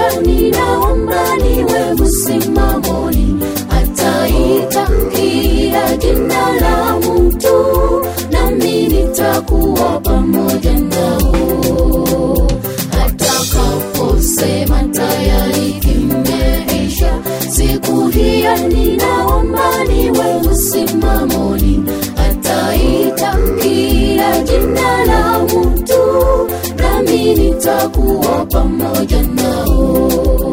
hiyo ninaomba niwe msimamoni ataita kila jina la mtu nami nitakuwa pamoja nao atakaposema tayari kimeisha siku hiyo ninaomba niwe msimamoni ataita kila jina la mtu nami nitakuwa pamoja nao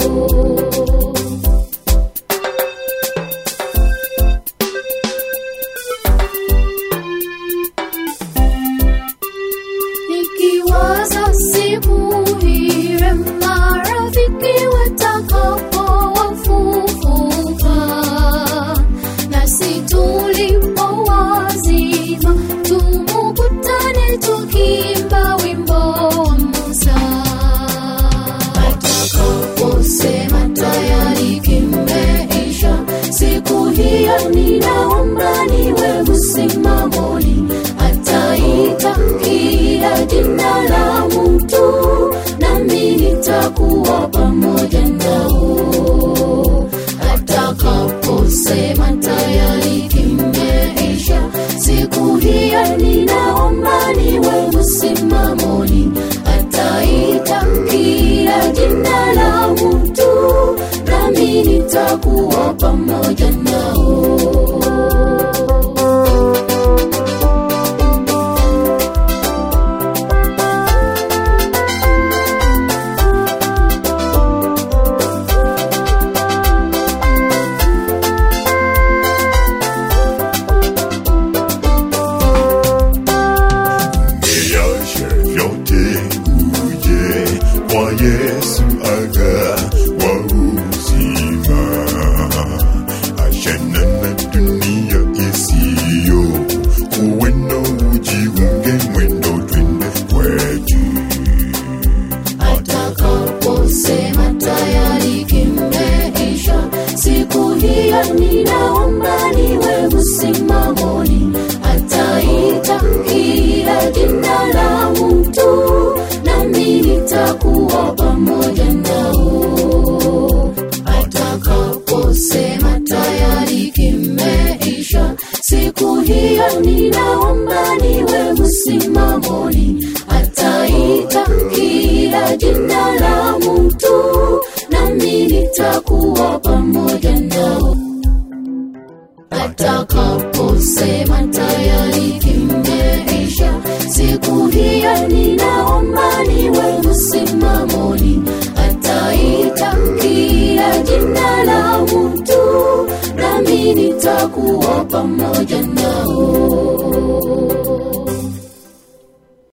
nikiwaza siku ile marafiki watakapofufuka nasi tulipo wazima tumukutane tukimba wimbo wa musa atakaposema tayari kimeisha siku hiyo ninaomba niwe msimamoni ataita kila jina la mtu nami nitakuwa pamoja nao atakaposema tayari kimeisha siku hiyo ninaomba niwe msimamoni ataita kila jina la mtu nami nitakuwa pamoja nao Niache vyote uje kwa Yesu aga wa uzima, achana na dunia isiyo uweno, ujiunge mwendo, twende kwetu. atakaposema tayari kimeisha siku hiyo ninaomba niwe msimamoni ataita kila jina la mtu nami nitakuwa pamoja nao atakaposema tayari kimeisha siku hiyo ninaomba niwe msimamoni ataita kila jina la mtu nami nitakuwa pamoja nao atakaposema tayari kimeisha siku hiyo ninaomba niwe msimamoni ataita kila jina la mtu nami nitakuwa pamoja nao